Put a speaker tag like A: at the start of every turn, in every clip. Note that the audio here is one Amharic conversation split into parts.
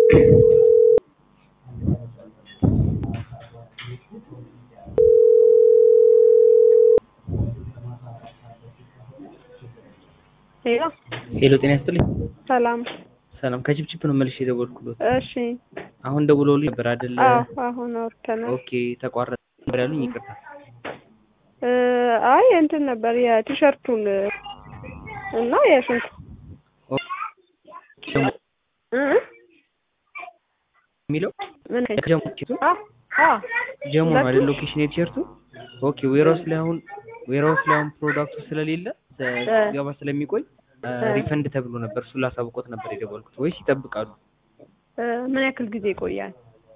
A: ሄሎ
B: ሄሎ ጤና ይስጥልኝ።
A: ሰላም።
B: ሰላም ከችፕችፕ ነው መልሼ የደወልኩሎት።
A: እሺ
B: አሁን ደውለውልኝ ነበር አይደለ?
A: አዎ አሁን አውርተናል።
B: ኦኬ ተቋረጠ ነበር ያሉኝ። ይቅርታ።
A: እ አይ እንትን ነበር የቲሸርቱን እና የሽንኩ
B: ደግሞ
A: እ
B: የሚለው
A: ምን
B: ጀሞ ቲሸርቱ
A: አ አ
B: ጀሞ ነው
A: ሁለቱም?
B: አይደል? ሎኬሽን የቲሸርቱ ኦኬ። ዌራውስ ላይ አሁን ዌራውስ ላይ አሁን ፕሮዳክቱ ስለሌለ ገባ ስለሚቆይ ሪፈንድ ተብሎ ነበር። እሱን ላሳውቆት ነበር የደወልኩት። ወይስ ይጠብቃሉ?
A: እ ምን ያክል ጊዜ ይቆያል?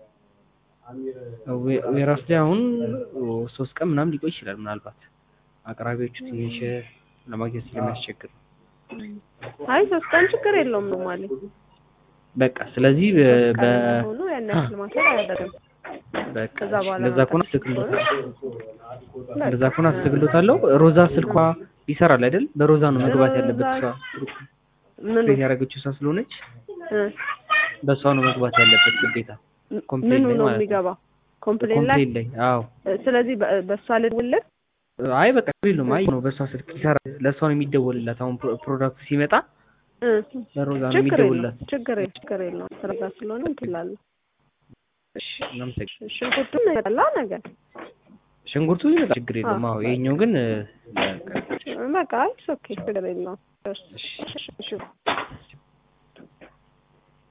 B: ዌ- ዌራውስ ላይ አሁን ሶስት ቀን ምናምን ሊቆይ ይችላል። ምናልባት አቅራቢዎቹ ትንሽ ለማግኘት ስለሚያስቸግር
A: አይ ሶስት ቀን ችግር የለውም ነው ማለት
B: በቃ ስለዚህ በ
A: ሶስት ቀን
B: በ-
A: ሆኖ ያን ያክል ማሰብ አያደርግም።
B: በቃ
A: ከዛ በኋላ
B: እንደዛ ከሆነ
A: መጠበቅ
B: አስተካክሎታለሁ። እንደዛ ከሆነ አስተካክሎታለሁ። ሮዛ ስልኳ ይሰራል አይደል? በሮዛ ነው መግባት ያለበት እሷ
A: ምን
B: ስፔስ ያደረገችው እሷ ስለሆነች
A: እ
B: በእሷ ነው መግባት ያለበት ግዴታ። ኮምፕሌን
A: ምኑ
B: ላይ
A: ነው
B: ማለት ነው።
A: የሚገባው? ኮምፕሌን ላይ
B: ኮምፕሌን ላይ አዎ።
A: ስለዚህ በ- በእሷ ልደውልልህ?
B: አይ በቃ የለውም። አይ ነው በእሷ ስልክ ይሰራል። ለእሷ ነው የሚደወልላት። አሁን ፕሮ- ፕሮዳክቱ ሲመጣ
A: እ
B: በሮዛ ነው
A: ችግር
B: የሚደወልላት።
A: የለውም ችግር የለውም ችግር የለውም። ስራ ጋር ስለሆነ እንትን እላለሁ።
B: እሺ እናመሰግናለን።
A: ሽንኩርቱም ይመጣላ ነገር
B: ሽንኩርቱ ይመጣል፣ ችግር የለውም። አዎ ይሄኛው ግን እ፣ በቃ
A: በቃ አይ ኦኬ ችግር የለውም።
B: እሺ
A: እሺ